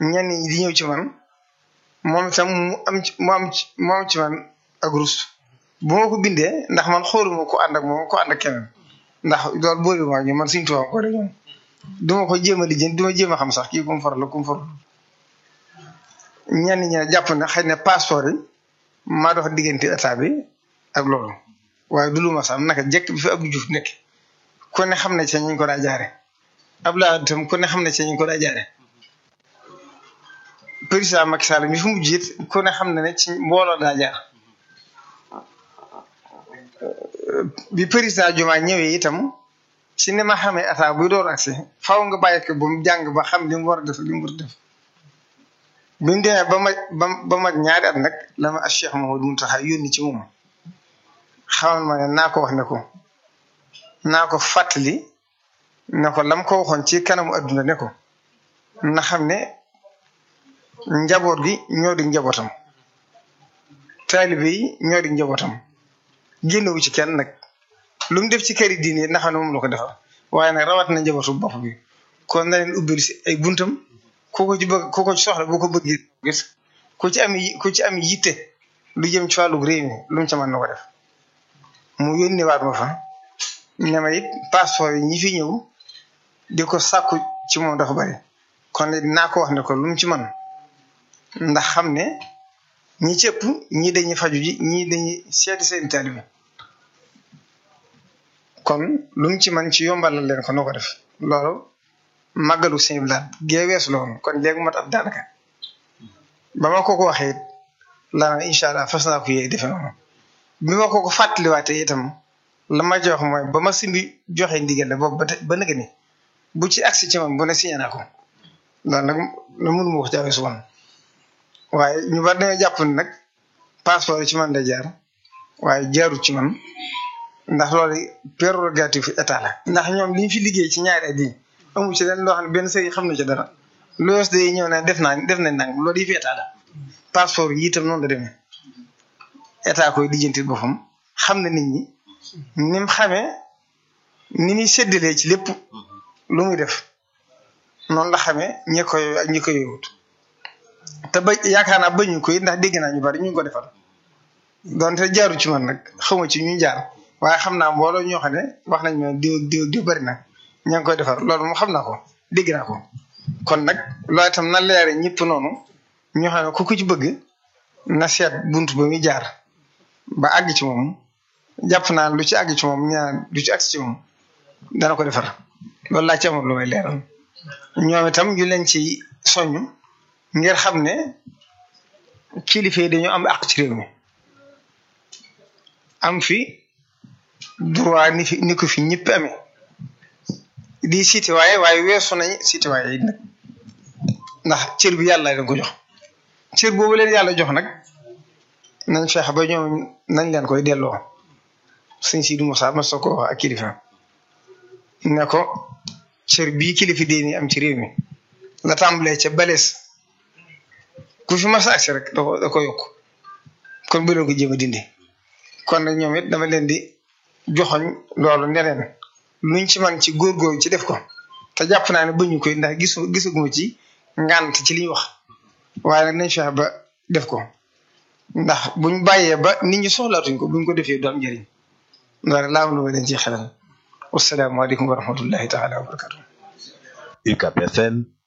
ñenn ñi di ñëw ci man moom itam mu am ci mu am ci mu am ci man ak rus bu ma ko bindee ndax man xooluma ko ànd ak moom ko ànd ak keneen ndax loolu boole ma ñu man suñu tubaab ko de ñoom du ma ko jéem a lijjanti du ma jéem a xam sax kii ku mu faral la ku mu faral ñenn ñi ne jàpp na xëy na passeport yi maa dox diggante état bi ak loolu waaye du lu ma sax naka jekk bi fi Abdou Diouf nekk ku ne xam ne ci ñu ko daa jaare Abdoulaye itam ku ne xam ne ci ñu ko daa jaare président Macky Sall mi fi mujj it ku ne xam ne ne ci mbooloo daa jaar bi président Diomaye ñëwee itam ci ni ma xamee état buy door agsi faaw nga bàyyi ko ba mu jàng ba xam li mu war a def li mu war a def bi mu demee ba ma ba ba mag ñaari at nag la ma Cheikh Mouhamadou Mountakha yónni ci moom xamal ma ne naa ko wax ne ko naa ko fàttali ne ko lam ko waxoon ci kanamu adduna ne ko na xam ne njaboot gi ñoo di njabootam taalibe yi ñoo di njabootam génnewu ci kenn nag lu mu def ci këri diine na xam ne moom la ko defal waaye nag rawat na njabootu bopp bi kon na leen ubbil si ay buntam ku ko ci bëgg ku ko ci soxla bu ko bëggee gis ku ci am ku ci am yitte lu jëm ci wàllu réew mi lu mu ca mën na ko def mu yónni waat ma fa ne ma it passeport yi ñi fi ñëw di ko sàkku ci moom dafa bari kon it naa ko wax ne ko lu mu ci man ndax xam ne ñi ci ëpp ñii dañuy faju ji ñii dañuy seeti seen taalibe kon lu mu ci man ci yombalal leen ko noo ko def loolu màggalu sëñ bi laat gee weesu la woon kon léegi mat ab daanaka ba ma ko ko waxee it la incha allah fas naa ko yee defe noonu bi ma ko ko fàttaliwaatee itam la ma jox mooy ba ma simbi joxe ndigal la boobu ba te ba nëgë ni bu ci agsi ci man bu ne signé naa ko loolu nag la mënu ma ko jaawee su woon waaye ñu bari dañoo jàpp ne nag passeport yi ci man day jaar waaye jaarut ci man ndax loolu prérogative état la. ndax ñoom li ñu fi liggéey ci ñaari at yi amu ci leen loo xam ne benn sëriñ xam na ci dara loolu day ñëw ne def naa def nañ nang loolu yi fi état la passeport yi itam noonu la demee état koy lijjanti boppam xam na nit ñi ni mu xamee ni muy séddalee ci lépp lu muy def noonu la xamee ñi koy ak ñi koy yowut te ba yaakaar naa bañu koy ndax dégg naa ñu bari ñu ngi ko defal donte jaaru ci man nag xawma ci ñu jaar waaye xam naa mbooloo ñoo xam ne wax nañ ma diw diw diw bari na ña ngi koy defar loolu moom xam naa ko dégg naa ko kon nag loolu itam na leere ñëpp noonu ñoo xam ne ku ko ci bëgg na seet bunt ba muy jaar ba àgg ci moom jàpp naa lu ci àgg ci moom ñaan lu ci àgg ci moom dana ko defar loolu laa ci amoon lu may leeral ñoom itam ñu leen ci soññ ngir xam ne kilifa yi dañoo am àq ci réew mi am fi droit ni fi ni ko fi ñëpp amee di citoyen waaye weesu nañ citoyen yi nag ndax cër bi yàlla leen ko jox cër boobu leen yàlla jox nag nañ feex ba ñoom nañ leen koy delloo sëñ Sidi Moussa ma soo ko wax ak kilifa ne ko cër bii kilifa dee ni am ci réew mi la tàmbalee ca balees ku fi mas agsi rek da ko da ko yokk kon bu leen ko jéem a dindi kon nag ñoom it dama leen di joxoñ loolu neneen luñ ci man ci góorgóorlu ci def ko te jàpp naa ne bañu koy ndax gisu gisaguma ci ngànt ci li ñu wax waaye nag nañ fexe ba def ko ndax buñ bàyyee ba nit ñi soxlaatuñ ko buñ ko defee du am njëriñ loolu laa am lu ma leen ci xelal wasalaamaaleykum wa rahmatullahi taala wa barakatu UCAB FM